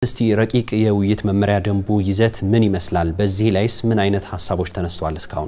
እስቲ ረቂቅ የውይይት መመሪያ ደንቡ ይዘት ምን ይመስላል? በዚህ ላይስ ምን አይነት ሀሳቦች ተነስተዋል እስካሁን?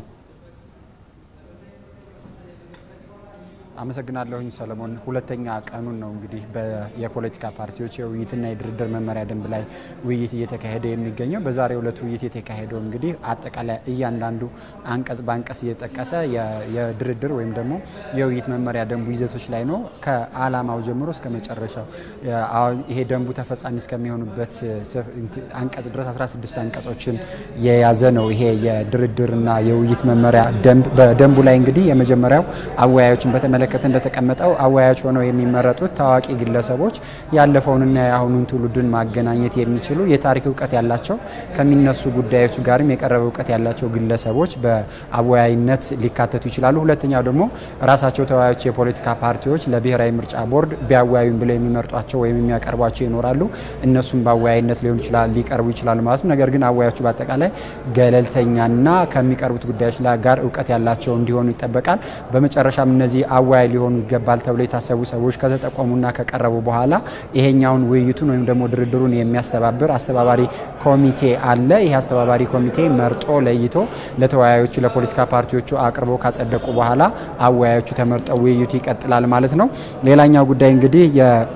አመሰግናለሁኝ ሰለሞን። ሁለተኛ ቀኑን ነው እንግዲህ የፖለቲካ ፓርቲዎች የውይይትና የድርድር መመሪያ ደንብ ላይ ውይይት እየተካሄደ የሚገኘው። በዛሬው ዕለት ውይይት የተካሄደው እንግዲህ አጠቃላይ እያንዳንዱ አንቀጽ በአንቀጽ እየጠቀሰ የድርድር ወይም ደግሞ የውይይት መመሪያ ደንቡ ይዘቶች ላይ ነው። ከዓላማው ጀምሮ እስከ መጨረሻው ይሄ ደንቡ ተፈጻሚ እስከሚሆኑበት አንቀጽ ድረስ 16 አንቀጾችን የያዘ ነው። ይሄ የድርድርና የውይይት መመሪያ ደንብ በደንቡ ላይ እንግዲህ የመጀመሪያው አወያዮችን በተመለከተ እንደተቀመጠው አወያዮች ሆነው የሚመረጡት ታዋቂ ግለሰቦች ያለፈውንና የአሁኑን ትውልድን ማገናኘት የሚችሉ የታሪክ እውቀት ያላቸው ከሚነሱ ጉዳዮች ጋርም የቀረበ እውቀት ያላቸው ግለሰቦች በአወያይነት ሊካተቱ ይችላሉ። ሁለተኛው ደግሞ ራሳቸው ተወያዮች የፖለቲካ ፓርቲዎች ለብሔራዊ ምርጫ ቦርድ ቢያወያዩም ብለው የሚመርጧቸው ወይም የሚያቀርቧቸው ይኖራሉ። እነሱም በአወያይነት ሊሆን ይችላል ሊቀርቡ ይችላሉ ማለት ነው። ነገር ግን አወያዮቹ በአጠቃላይ ገለልተኛና ከሚቀርቡት ጉዳዮች ጋር እውቀት ያላቸው እንዲሆኑ ይጠበቃል። በመጨረሻም እነዚህ አወያይ ሊሆኑ ይገባል ተብሎ የታሰቡ ሰዎች ከተጠቆሙና ከቀረቡ በኋላ ይሄኛውን ውይይቱን ወይም ደግሞ ድርድሩን የሚያስተባብር አስተባባሪ ኮሚቴ አለ። ይህ አስተባባሪ ኮሚቴ መርጦ ለይቶ ለተወያዮቹ ለፖለቲካ ፓርቲዎቹ አቅርቦ ካጸደቁ በኋላ አወያዮቹ ተመርጠው ውይይቱ ይቀጥላል ማለት ነው። ሌላኛው ጉዳይ እንግዲህ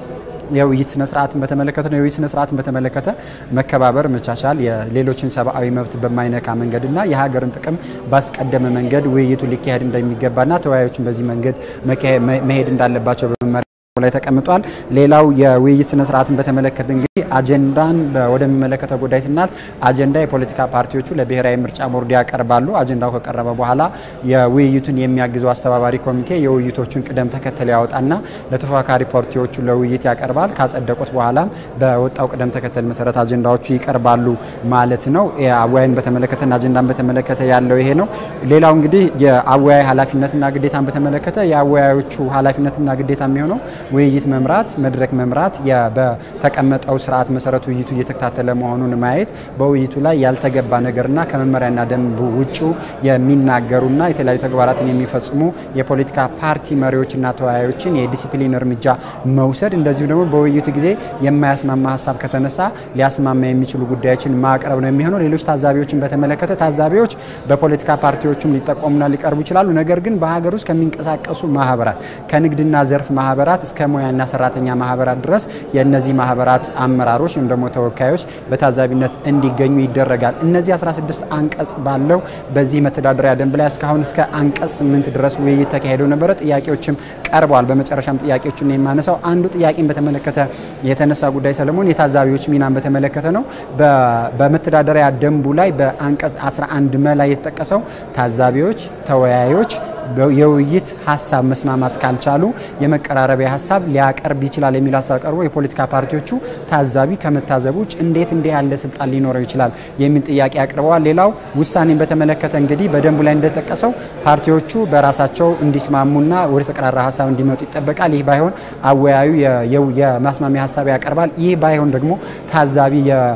የውይይት ስነ ስርዓትን በተመለከተ ነው። የውይይት ስነ ስርዓትን በተመለከተ መከባበር፣ መቻቻል፣ የሌሎችን ሰብአዊ መብት በማይነካ መንገድና የሀገርን ጥቅም ባስቀደመ መንገድ ውይይቱ ሊካሄድ እንደሚገባና ተወያዮችን በዚህ መንገድ መሄድ እንዳለባቸው በመመሪያ ላይ ተቀምጧል። ሌላው የውይይት ስነ ስርዓትን በተመለከተ እንግዲህ አጀንዳን ወደሚመለከተው ጉዳይ ስናልፍ አጀንዳ የፖለቲካ ፓርቲዎቹ ለብሔራዊ ምርጫ ቦርድ ያቀርባሉ። አጀንዳው ከቀረበ በኋላ የውይይቱን የሚያግዘው አስተባባሪ ኮሚቴ የውይይቶቹን ቅደም ተከተል ያወጣና ለተፎካካሪ ፓርቲዎቹ ለውይይት ያቀርባል። ካጸደቁት በኋላም በወጣው ቅደም ተከተል መሰረት አጀንዳዎቹ ይቀርባሉ ማለት ነው። አወያይን በተመለከተና አጀንዳን በተመለከተ ያለው ይሄ ነው። ሌላው እንግዲህ የአወያይ ኃላፊነትና ግዴታን በተመለከተ የአወያዮቹ ኃላፊነትና ግዴታ የሚሆነው ውይይት መምራት፣ መድረክ መምራት፣ በተቀመጠው ስርዓት መሰረት ውይይቱ እየተከታተለ መሆኑን ማየት፣ በውይይቱ ላይ ያልተገባ ነገርና ከመመሪያና ደንብ ውጭ የሚናገሩና የተለያዩ ተግባራትን የሚፈጽሙ የፖለቲካ ፓርቲ መሪዎችና ተወያዮችን የዲሲፕሊን እርምጃ መውሰድ፣ እንደዚሁ ደግሞ በውይይቱ ጊዜ የማያስማማ ሀሳብ ከተነሳ ሊያስማማ የሚችሉ ጉዳዮችን ማቅረብ ነው የሚሆነው። ሌሎች ታዛቢዎችን በተመለከተ ታዛቢዎች በፖለቲካ ፓርቲዎችም ሊጠቆሙና ሊቀርቡ ይችላሉ። ነገር ግን በሀገር ውስጥ ከሚንቀሳቀሱ ማህበራት ከንግድና ዘርፍ ማህበራት እስከ ሙያና ሰራተኛ ማህበራት ድረስ የእነዚህ ማህበራት አመራሮች ወይም ደግሞ ተወካዮች በታዛቢነት እንዲገኙ ይደረጋል። እነዚህ 16 አንቀጽ ባለው በዚህ መተዳደሪያ ደንብ ላይ እስካሁን እስከ አንቀጽ 8 ድረስ ውይይት ተካሂደው ነበረ። ጥያቄዎችም ቀርበዋል። በመጨረሻም ጥያቄዎችን የማነሳው አንዱ ጥያቄን በተመለከተ የተነሳ ጉዳይ ሰለሞን የታዛቢዎች ሚናን በተመለከተ ነው። በመተዳደሪያ ደንቡ ላይ በአንቀጽ 11 መ ላይ የተጠቀሰው ታዛቢዎች፣ ተወያዮች የውይይት ሀሳብ መስማማት ካልቻሉ የመቀራረቢያ ሀሳብ ሊያቀርብ ይችላል የሚል ሀሳብ ቀርቦ የፖለቲካ ፓርቲዎቹ ታዛቢ ከመታዘብ ውጭ እንዴት እንዲህ ያለ ስልጣን ሊኖረው ይችላል የሚል ጥያቄ አቅርበዋል። ሌላው ውሳኔን በተመለከተ እንግዲህ በደንቡ ላይ እንደተጠቀሰው ፓርቲዎቹ በራሳቸው እንዲስማሙና ወደ ተቀራራ ሀሳብ እንዲመጡ ይጠበቃል። ይህ ባይሆን አወያዩ የማስማሚያ ሀሳብ ያቀርባል። ይህ ባይሆን ደግሞ ታዛቢ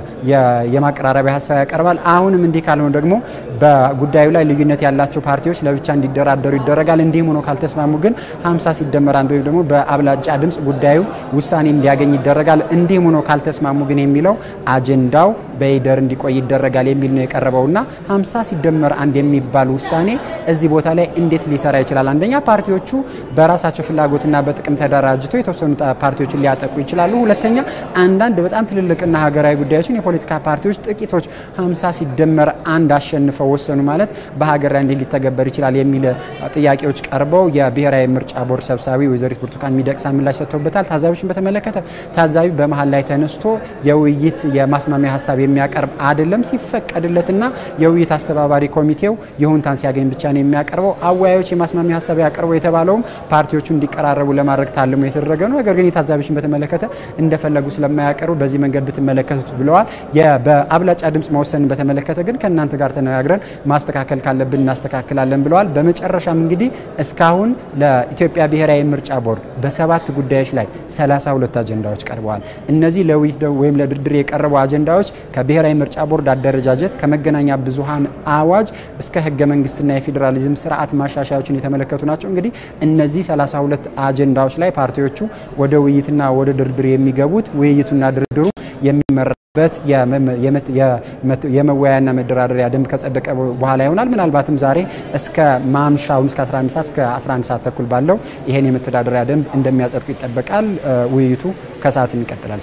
የማቀራረቢያ ሀሳብ ያቀርባል። አሁንም እንዲህ ካልሆነ ደግሞ በጉዳዩ ላይ ልዩነት ያላቸው ፓርቲዎች ለብቻ እንዲደራደሩ ይደረጋል። እንዲህም ሆኖ ካልተስማሙ ግን 50 ሲደመር አንድ ወይም ደግሞ በአብላጫ ድምፅ ጉዳዩ ውሳኔ እንዲያገኝ ይደረጋል። እንዲህም ሆኖ ካልተስማሙ ግን የሚለው አጀንዳው በይደር እንዲቆይ ይደረጋል የሚል ነው የቀረበውና 50 ሲደመር አንድ የሚባል ውሳኔ እዚህ ቦታ ላይ እንዴት ሊሰራ ይችላል? አንደኛ ፓርቲዎቹ በራሳቸው ፍላጎትና በጥቅም ተደራጅተው የተወሰኑ ፓርቲዎችን ሊያጠቁ ይችላሉ። ሁለተኛ አንዳንድ በጣም ትልልቅና ሀገራዊ ጉዳዮችን የፖለቲካ ፓርቲዎች ጥቂቶች 50 ሲደመር አንድ አሸንፈው ወሰኑ ማለት በሀገር ላይ እንዴት ሊተገበር ይችላል የሚል ጥያቄዎች ቀርበው የብሔራዊ ምርጫ ቦርድ ሰብሳቢ ወይዘሪት ብርቱካን ሚደቅሳ ምላሽ ሰጥተውበታል። ታዛቢዎችን በተመለከተ ታዛቢ በመሀል ላይ ተነስቶ የውይይት የማስማሚያ ሀሳብ የሚያቀርብ አይደለም። ሲፈቀድለትና የውይይት አስተባባሪ ኮሚቴው ይሁንታን ሲያገኝ ብቻ ነው የሚያቀርበው። አወያዮች የማስማሚያ ሀሳብ ያቀርበው የተባለውም ፓርቲዎቹ እንዲቀራረቡ ለማድረግ ታልሞ የተደረገ ነው። ነገር ግን የታዛቢዎችን በተመለከተ እንደፈለጉ ስለማያቀርቡ በዚህ መንገድ ብትመለከቱት ብለዋል። በአብላጫ ድምፅ መወሰንን በተመለከተ ግን ከእናንተ ጋር ተነጋግረን ማስተካከል ካለብን እናስተካክላለን ብለዋል። በመጨረሻም እንግዲህ እስካሁን ለኢትዮጵያ ብሔራዊ ምርጫ ቦርድ በሰባት ጉዳዮች ላይ 32 አጀንዳዎች ቀርበዋል። እነዚህ ለውይይት ወይም ለድርድር የቀረቡ አጀንዳዎች ከብሔራዊ ምርጫ ቦርድ አደረጃጀት፣ ከመገናኛ ብዙሃን አዋጅ እስከ ህገ መንግስትና የፌዴራሊዝም ስርዓት ማሻሻያዎችን የተመለከቱ ናቸው። እንግዲህ እነዚህ 32 አጀንዳዎች ላይ ፓርቲዎቹ ወደ ውይይትና ወደ ድርድር የሚገቡት ውይይቱና ድርድሩ የሚመራበት የመወያያና መደራደሪያ ደንብ ከጸደቀ በኋላ ይሆናል። ምናልባትም ዛሬ እስከ ማምሻውን እስከ 11 ሰዓት እስከ 11 ሰዓት ተኩል ባለው ይሄን የመተዳደሪያ ደንብ እንደሚያጸድቁ ይጠበቃል። ውይይቱ ከሰዓትም ይቀጥላል።